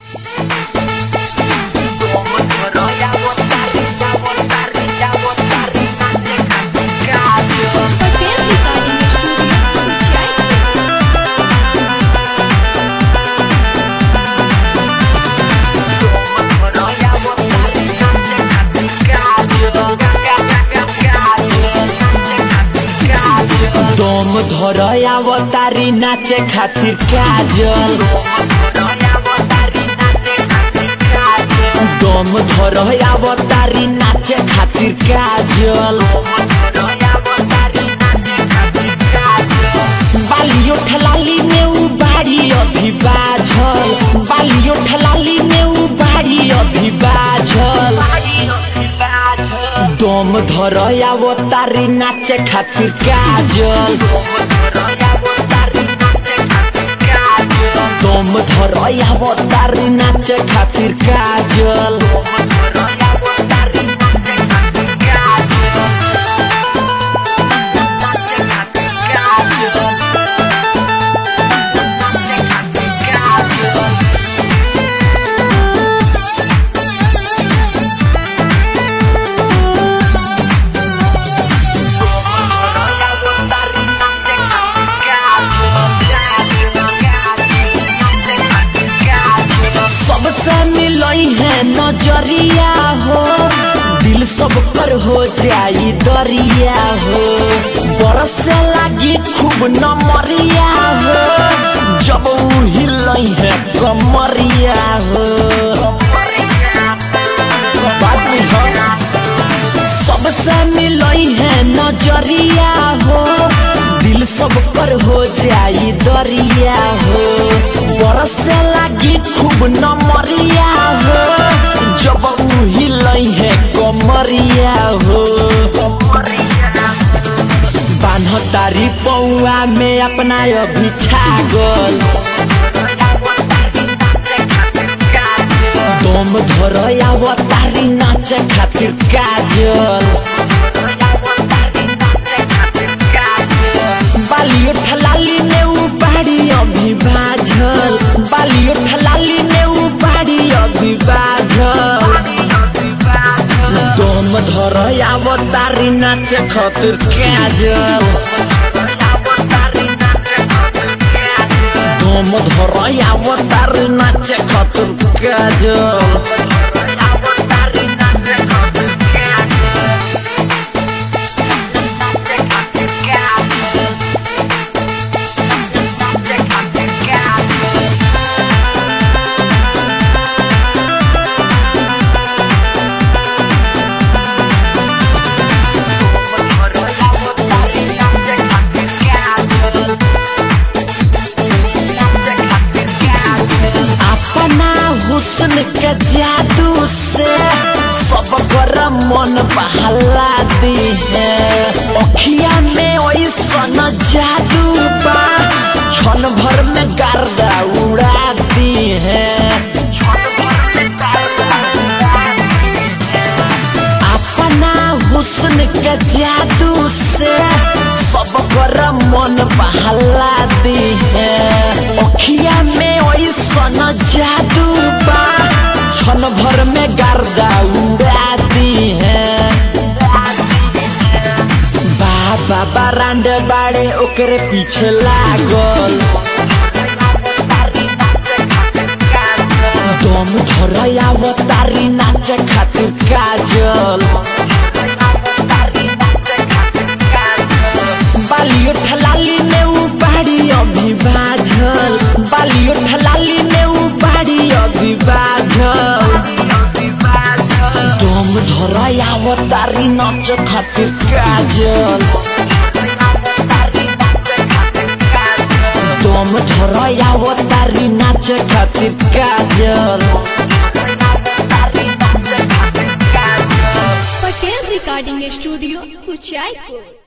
Patel recording studio कुचाई दम धर अवतारी नाचे खातिर काजल दम धर अवतारी नाचे खातिर काजल बालियो ठलाली में उ बाड़ी अभी बाझल बालियो ठलाली में उ बाड़ी अभी बाझल दम धर अवतारी नाचे खातिर काजल दम धर अवतारी नाचे खातिर काजल सबसे मिलई है नजरिया हो दिल सब पर हो जाई दरिया हो बरसे लागी खूब नमरिया हो जब उ हिलई है कमरिया हो बात बुझ सबसे मिलई है नजरिया हो दिल सब पर हो जाई दरिया हो बरसे लागी खूब नमरिया हो जब उ हिलई है कमरिया हो बान्ह तारी पौआ में अपना अभी छागल दम धर अवतारी नाचे खातिर काजल बालियो ठलाली में उ बाड़ी अभी बाझल बालियो ठलाली में उ बाड़ी अभी बाझल दम धर अवतारी नाचे खातिर काजल दम धर अवतारी नाचे खातिर काजल अपना हुस्न के जादू से सब कर मन बहला दी है अखिया में ऐसन जादू बा क्षण भर में गर्दा उड़ा दी है अपना हुस्न के जादू से सब कर मन बहला दी है अखिया में ऐसन जादू बा क्षण भर में गर्दा उड़ा दी है बाबा बारांड बाड़े ओकरे पीछे लागल दम धर अवतारी नाचे खातिर काजल बालियो ठलाली में उ बाड़ी अभी बाझल बालियो ठलाली में उ बाड़ी अभी बाझल दम धर अवतारी नाच खातिर काजल दम धर अवतारी नाच खातिर काजल पटेल रिकॉर्डिंग स्टूडियो कुचाई